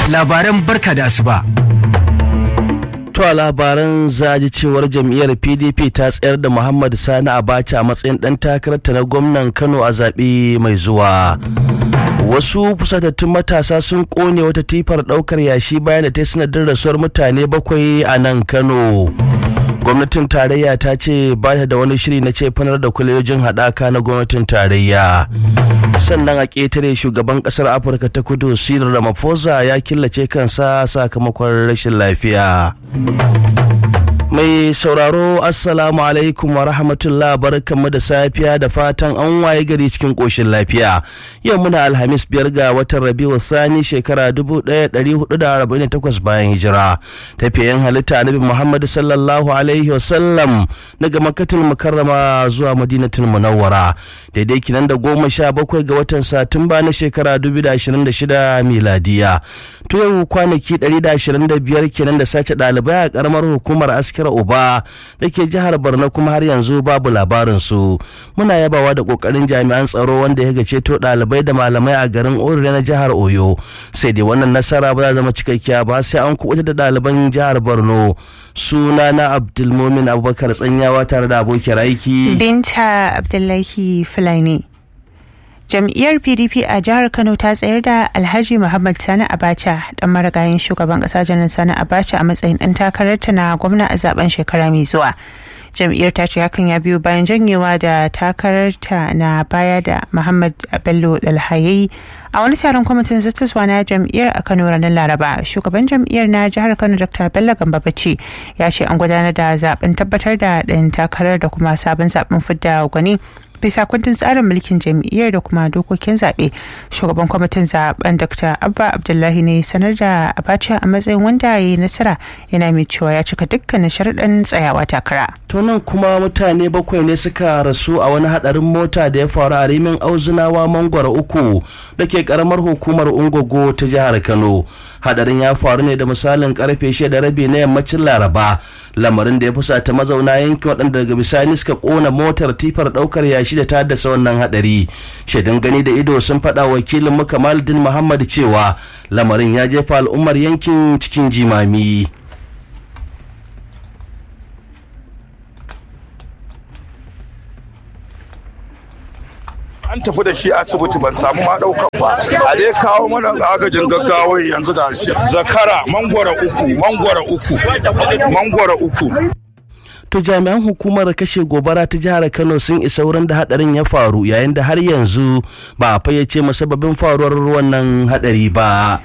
labaran barka da asuba. To a labaran zaji cewar jam'iyyar PDP ta tsayar da Muhammad Sani Abacha a matsayin ɗan takararta na gwamnan Kano a zaɓe mai zuwa. Wasu fusatattun matasa sun ƙone wata tifar ɗaukar yashi bayan da ta sanadin rasuwar mutane bakwai a nan Kano. gwamnatin tarayya ta ce ba ta da wani shiri na cefanar da kwalejin haɗaka na gwamnatin tarayya sannan a ƙetare shugaban ƙasar afirka ta kudu cyril ramaphosa ya killace kansa sakamakon rashin lafiya mai sauraro assalamu alaikum wa rahmatullah barkanmu da safiya da fatan an waye gari cikin ƙoshin lafiya yau muna alhamis biyar ga watan rabiu sani shekara 1448 bayan hijira tafiyan halitta annabi muhammad sallallahu alaihi wasallam daga makatul mukarrama zuwa madinatul munawwara daidai kinan da goma sha bakwai ga watan satumba na shekara 2026 miladiya to yau kwanaki 125 kenan da sace ɗalibai a ƙaramar hukumar askira uba da ke jihar borno kuma har yanzu babu labarin su muna yabawa da ƙoƙarin jami'an tsaro wanda ya gace to ɗalibai da malamai a garin orire na jihar oyo sai dai wannan nasara ba za zama cikakkiya ba sai an kuɓuta da ɗaliban jihar borno suna na abdulmumin abubakar tsanyawa tare da abokiyar aiki binta abdullahi fulani jam'iyyar pdp a jihar kano ta tsayar da alhaji muhammad sani abacha dan marigayin shugaban kasa janar sani abacha a matsayin dan takararta na gwamna a zaben shekara mai zuwa jam'iyyar ta ce hakan ya biyo bayan janyewa da takararta na baya da muhammad bello dalhayayi a wani taron kwamitin zattaswa na jam'iyyar a kano ranar laraba shugaban jam'iyyar na jihar kano dr bello gamba bace ya ce an gudanar da zaben tabbatar da ɗan takarar da kuma sabon zaben fidda gwani bisa kundin tsarin mulkin jam'iyyar da kuma dokokin zaɓe shugaban kwamitin zaben dr abba abdullahi ne sanar da abacha a matsayin wanda ya yi nasara yana mai cewa ya cika dukkanin sharaɗin tsayawa takara to nan kuma mutane bakwai ne suka rasu a wani hadarin mota da ya faru a rimin auzunawa mangwara uku da ke karamar hukumar ungogo ta jihar kano hadarin ya faru ne da misalin karfe shida rabi na yammacin laraba lamarin da ya fusata mazauna yankin waɗanda daga bisani suka kona motar tifar ɗaukar yashi da ta haddasa wannan hadari shaidan gani da ido sun faɗa wakilin mu kamaluddin muhammad cewa lamarin ya jefa al'ummar yankin cikin jimami an tafi da shi asibiti ban samu ma daukan ba a dai kawo mana agajin gaggawa yanzu ga shi zakara mangwara uku mangwara uku mangwara uku to jami'an hukumar kashe gobara ta jihar kano sun isa wurin da hadarin ya faru yayin da har yanzu ba a fayyace masababin faruwar wannan hadari ba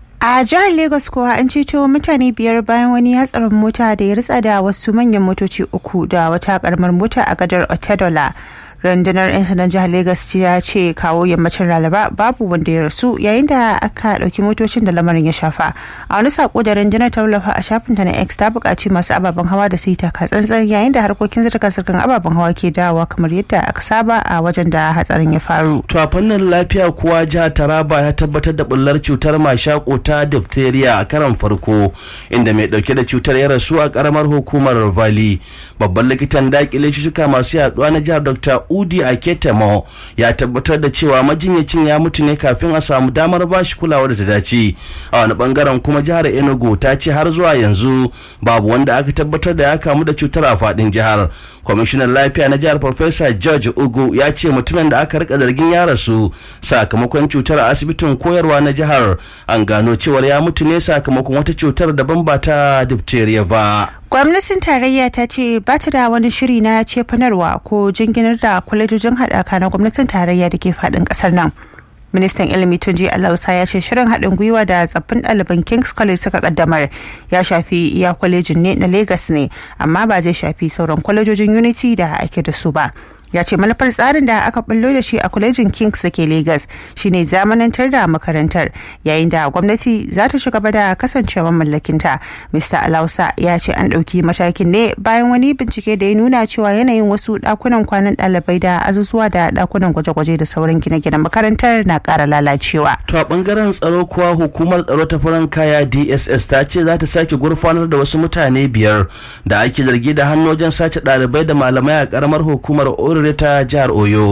a jihar lagos kuwa an ceto mutane biyar bayan wani hatsarin mota da ya ritsa da wasu manyan motoci uku da wata karamar mota a gadar otedola rundunar 'yan sandan jihar Legas ya ce kawo yammacin ralaba babu wanda ya rasu yayin da aka ɗauki motocin da lamarin ya shafa a wani sako da rundunar ta wallafa a shafinta na x ta buƙaci masu ababen hawa da su yi taka tsantsan yayin da harkokin zirga-zirgar ababen hawa ke dawowa kamar yadda aka saba a wajen da hatsarin ya faru. to a fannin lafiya kuwa jihar taraba ya tabbatar da bullar cutar mashako ta diphtheria a karan farko inda mai ɗauke da cutar ya rasu a karamar hukumar valley babban likitan dakile cututtuka masu yaduwa na jihar dr udi aketemo ya tabbatar da cewa majinyacin ya mutu ne kafin a samu damar bashi kulawa da ta dace a wani bangaren kuma jihar enugu ta ce har zuwa yanzu babu wanda aka tabbatar da ya kamu da cutar a fadin jihar kwamishinan lafiya na jihar farfesa george ugu ya ce mutumin da aka rika zargin ya rasu sakamakon cutar a asibitin koyarwa na jihar an gano cewar ya mutu ne sakamakon wata cutar daban ba ta diphtheria ba gwamnatin tarayya ta ce ba ta da wani shiri na cefanarwa ko jinginar da kwalejojin haɗaka na gwamnatin tarayya da ke faɗin ƙasar nan ministan ilimi tunji alausa ya ce shirin haɗin gwiwa da tsaffin ɗaliban kings college suka kaddamar ya shafi iya kwalejin ne na lagos ne amma ba zai shafi sauran kwalejojin unity da ake da su ba ya ce manufar tsarin da aka bullo da shi a kwalejin kings da ke lagos shine zamanantar da makarantar yayin da gwamnati za ta gaba da kasancewa mallakinta mr alausa ya ce an ɗauki matakin ne bayan wani bincike da ya nuna cewa yanayin wasu ɗakunan kwanan ɗalibai da azuzuwa da ɗakunan gwaje-gwaje da sauran gine-ginen makarantar na ƙara lalacewa to a ɓangaren tsaro kuwa hukumar tsaro ta farin kaya dss ta ce za ta sake gurfanar da wasu mutane biyar da ake zargi da hannu wajen sace ɗalibai da malamai a ƙaramar hukumar orire ta jihar oyo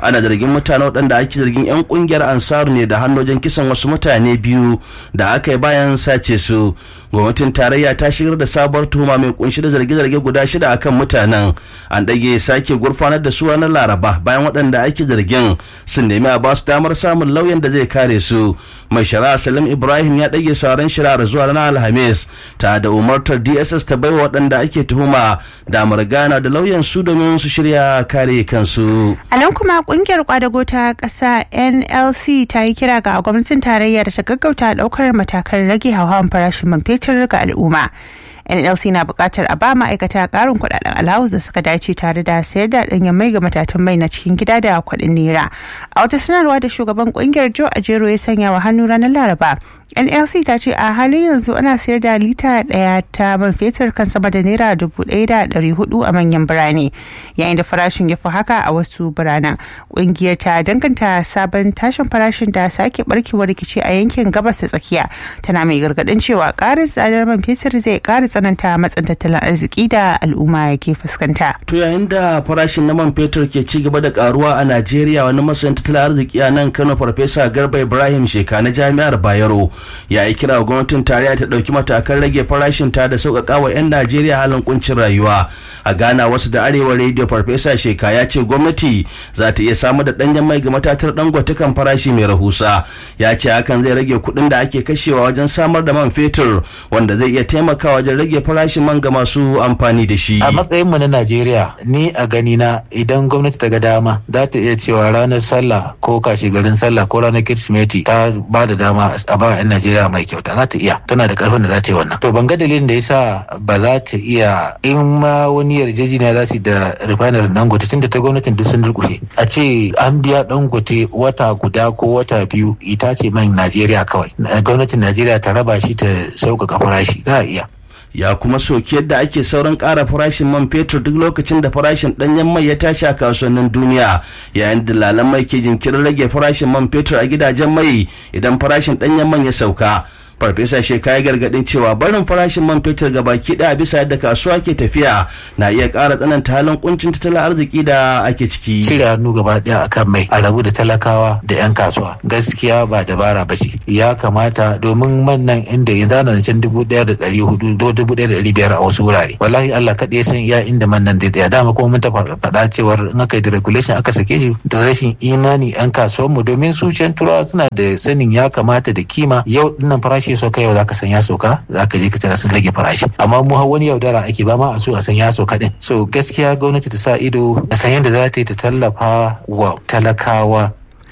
ana zargin mutane waɗanda ake zargin 'yan ƙungiyar ansaru ne da hannojin kisan wasu mutane biyu da aka yi bayan sace su gwamnatin tarayya ta shigar da sabuwar tuhuma mai kunshi da zarge-zarge guda shida akan mutanen an ɗage sake gurfanar da su ranar laraba bayan waɗanda ake zargin sun nemi a basu damar samun lauyan da zai kare su mai shari'a salim ibrahim ya ɗage sauran shari'ar zuwa ranar alhamis ta da umartar dss ta baiwa waɗanda ake tuhuma damar gana da lauyan su domin su shirya kare kansu a nan kuma kungiyar kwadago ta ƙasa nlc ta yi kira ga gwamnatin tarayya da ta gaggauta ɗaukar matakan rage hauhawan farashin man fetur ga al'umma nlc na buƙatar a ba ma'aikata ƙarin kuɗaɗen alawus da suka dace tare da sayar da ɗanyen mai ga matatun mai na cikin gida da kuɗin naira a wata sanarwa da shugaban ƙungiyar joe ajero ya sanya wa hannu ranar laraba nlc ta ce a halin yanzu ana sayar da lita ɗaya ta man fetur kan sama da naira dubu ɗaya da ɗari hudu a manyan birane yayin da farashin ya fi haka a wasu biranen ƙungiyar ta danganta sabon tashin farashin da sake barkewar rikici a yankin gabas ta tsakiya tana mai gargaɗin cewa ƙarin tsadar man fetur zai ƙara tsananta matsin tattalin arziki da al'umma ke fuskanta. To yayin da farashin na man fetur ke ci gaba da karuwa a Najeriya wani masanin tattalin arziki a nan Kano Farfesa Garba Ibrahim Sheka na Jami'ar Bayero ya yi kira gwamnatin tarayya ta ɗauki matakan rage farashin ta da sauƙaƙa wa 'yan Najeriya halin kuncin rayuwa. A Ghana wasu da Arewa Radio Farfesa Sheka ya ce gwamnati za ta iya samar da ɗanyen mai ga matatar dangote kan farashi mai rahusa. Ya ce hakan zai rage kuɗin da ake kashewa wajen samar da man fetur wanda zai iya taimakawa wajen rage farashin man ga masu amfani da shi. A matsayin mu na Najeriya ni a gani na idan gwamnati ta ga dama za ta iya cewa ranar sallah ko kashi garin sallah ko ranar kirsimeti ta ba da dama a ba 'yan Najeriya mai kyauta za ta iya tana da karfin da za ta yi wannan. To ban ga dalilin da yasa ba za ta iya in ma wani yarjejeniya za su da refinery Dangote tunda ta gwamnatin duk sun durkushe. A ce an biya Dangote wata guda ko wata biyu ita ce man Najeriya kawai. Gwamnatin Najeriya ta raba shi ta sauƙaƙa farashi za a iya. ya kuma soki yadda ake sauran ƙara farashin man fetur duk lokacin da farashin ɗanyen mai ya tashi a kasuwannin duniya yayin da lalan mai ke jinkirin rage farashin man fetur a gidajen mai idan farashin ɗanyen man ya sauka farfesa sheka ya gargadin cewa barin farashin man fetur ga baki daya bisa yadda kasuwa ke tafiya na iya ƙara tsananta halin kuncin tattalin arziki da ake ciki cire hannu gaba daya akan mai a rabu da talakawa da yan kasuwa gaskiya ba dabara ba ce ya kamata domin man nan inda yanzu ana zancen dubu daya da dari hudu do dubu daya da dari biyar a wasu wurare wallahi Allah kaɗai ya san iya inda man nan zai tsaya dama kuma mun ta faɗa cewar in aka yi da regulation aka sake shi da rashin imani yan kasuwanmu domin su can turawa suna da sanin ya kamata da kima yau dinnan farashi ya sauka yau zaka san ya sauka zaka je ka tara sun rage farashi amma mu har wani yaudara ake ba ma a so a san ya sauka din so gaskiya gwamnati ta sa ido a san yadda za ta yi ta tallafa wa talakawa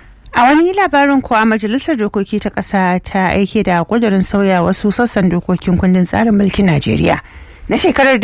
A wani labarin kuwa Majalisar Dokoki ta ƙasa ta aike da ƙudurin sauya wasu sassan dokokin kundin tsarin mulkin Najeriya. Na shekarar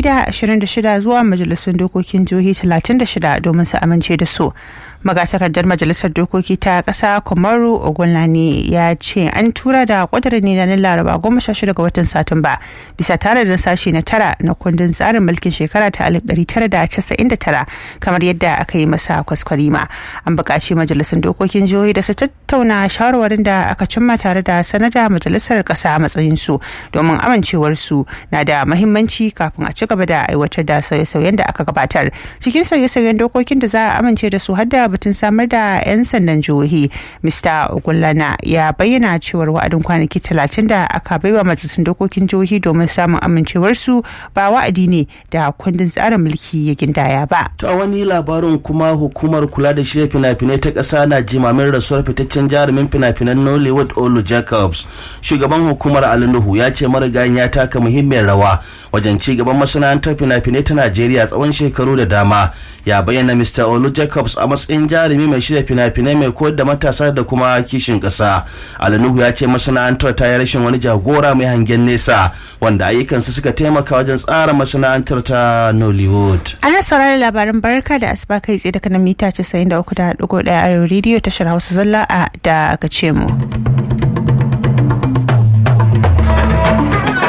2026 zuwa majalisun dokokin jihohi 36 domin su amince da su. magatakardar majalisar dokoki ta kasa kumaru ogunlani ya ce an tura da kudurin ne na laraba goma sha shida ga watan satumba bisa tare da sashi na tara na kundin tsarin mulkin shekara ta alif ɗari tara da casa'in da tara kamar yadda aka yi masa kwaskwarima an buƙaci majalisun dokokin jihohi da su tattauna shawarwarin da aka cimma tare da sanar da majalisar ƙasa a matsayin su domin amincewar su na da mahimmanci kafin a ci gaba da aiwatar da sauye-sauyen da aka gabatar cikin sauye-sauyen dokokin da za a amince da su har da batun samar da 'yan sandan jihohi mr ogullana ya bayyana cewar wa'adin kwanaki talatin da aka baiwa majalisun dokokin jihohi domin samun amincewarsu ba wa'adi ne da kundin tsarin mulki ya gindaya ba ta wani labarin kuma hukumar kula da shirya fina-finai ta ƙasa na jimamin rasuwar fitaccen jarumin fina-finan nollywood olu jacobs shugaban hukumar alinuhu ya ce marigayin ya taka muhimmiyar rawa wajen ci gaban masana'antar fina-finai ta najeriya tsawon shekaru da dama ya bayyana mr olu jacobs a matsayin jarumi mai shirya fina-finai mai koyar da matasa da kuma kishin ƙasa alinuhu ya ce masana'antar ta yi rashin wani jagora mai hangen nesa wanda ayyukansa suka taimaka wajen tsara masana'antar ta nollywood ana sauraron labaran barka da asuba kai tsaye daga nan mita 93.1 a rediyo tashar hausa zalla a da aka ce mu gwamnatin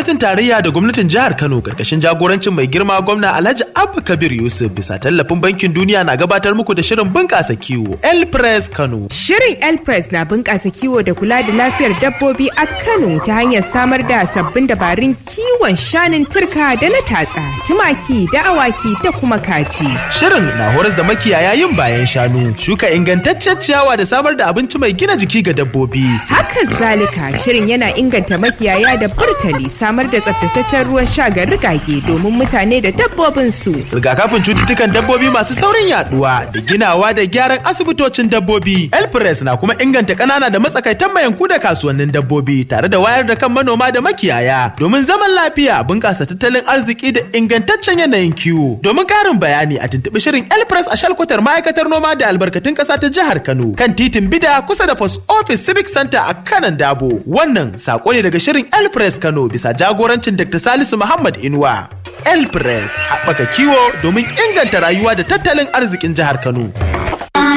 gwamnatin tarayya da gwamnatin jihar Kano karkashin jagorancin mai girma gwamna Alhaji Abba Kabir Yusuf bisa tallafin bankin duniya na gabatar muku da shirin bunƙasa kiwo El Press Kano. Shirin El Press na bunƙasa kiwo da kula da lafiyar dabbobi a Kano ta hanyar samar da sabbin dabarun kiwon shanun turka da na tatsa, tumaki da awaki da kuma kaji. Shirin na horas da makiyaya yin bayan shanu, shuka ingantaccen ciyawa da samar da abinci mai gina jiki ga dabbobi. Haka zalika shirin yana inganta makiyaya da burtali samar da tsaftataccen ruwan sha ga rigage domin mutane da dabbobin su. Rigakafin cututtukan dabbobi masu saurin yaduwa da ginawa da gyaran asibitocin dabbobi. El Press na kuma inganta ƙanana da matsakaitan mayanku da kasuwannin dabbobi tare da wayar da kan manoma da makiyaya domin zaman lafiya bunƙasa tattalin arziki da ingantaccen yanayin kiwo. Domin ƙarin bayani a tuntuɓi shirin El Press a shalkwatar ma'aikatar noma da albarkatun ƙasa ta jihar Kano kan titin Bida kusa da Post Office Civic Center a kanan Dabo. Wannan sako ne daga shirin El Press Kano bisa jagorancin Dr. Salisu Muhammad Inuwa. El Press haɓaka kiwo domin inganta rayuwa da tattalin arzikin jihar Kano.